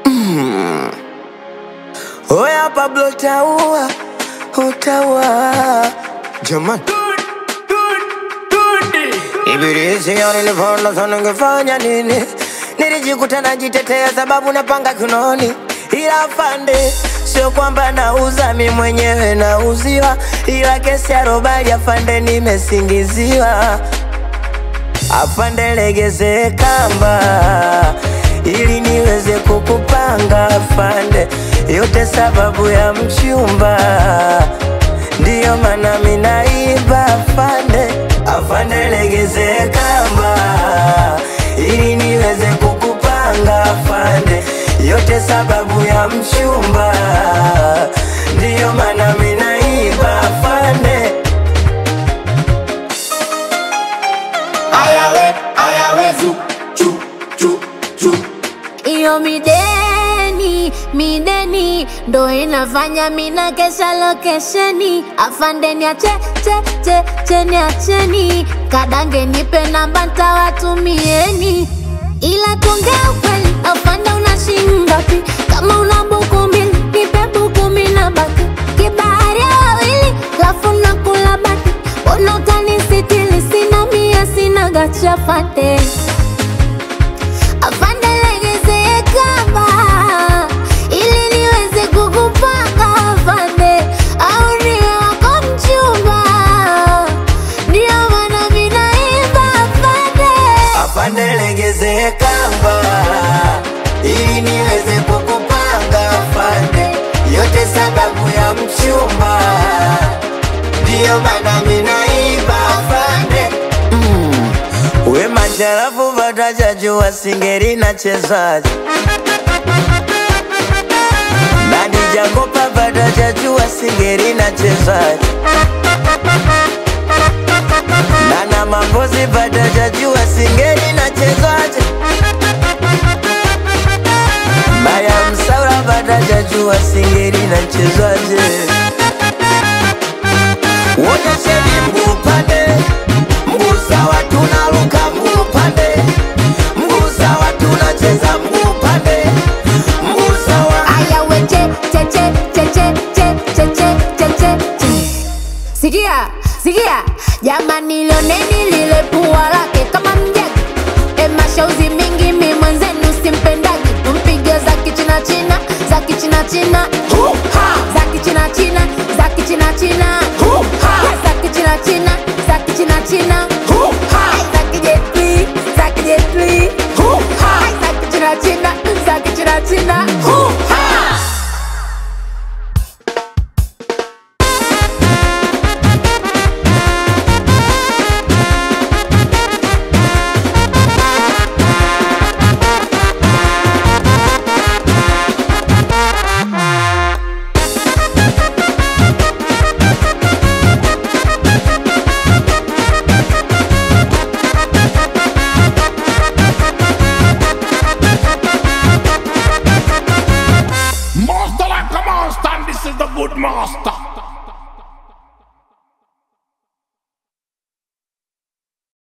Oya Pablo taua, utaua Jamani Ibilisi nilipoona sana ningefanya nini Nilijikuta najitetea sababu napanga kinoni Ila afande Sio kwamba nauza mi mwenyewe nauziwa Ila kesi ya robali afande nimesingiziwa Afande legeze kamba ili niweze kukupanga afande, yote sababu ya mchumba, ndiyo maana minaiba afande. Afande legeze kamba ili niweze kukupanga afande, yote sababu ya mchumba, ndiyo maana minaiba afande. Ayawe, ayawe, zu, chu, chu, chu. Iyo mideni, mideni ndo inafanya mina kesha lokesheni. Afande niache, che, che, che, niacheni. Kadange nipe namba ntawatumieni. Ila tuongea ukweli, afande una shilingi ngapi? Kama una buku mbili, nipe buku mbili na baki. Kibahari ya wawili, lafu nakula baki. Mbona utanisitiri? Sina mia, sina gacha fate. Afande legeze kamba ili niweze kukupanga afande, au niwe wako mchumba, ndio maana mimi naimba afande. Afande legeze kamba ili niweze kukupanga afande, yote sababu ya mchumba, ndiyo maana minaiba afande. Mm. We masharafu vatajajua singeri na chezaji Nani Jakopa vatajajua singeri na chezaji Nana Mambozi vatajajua singeri na chezaji Maya Msaura vatajajua singeri na chezaji Wonyesheni mguu pande, mguu sawa tunaruka mguu pande, mguu sawa tunacheza mguu pande, mguu sawa Aya we che che che che che che che che che che che. Sikia, sikia, jamani lioneni lile pua lake kama mjagi. E mashauzi mingi mi mwenzenu simpendagi. Mpige za kichina china, za kichina china. Za kichina china, za kichina china. Za kichina china, za kichina china. Za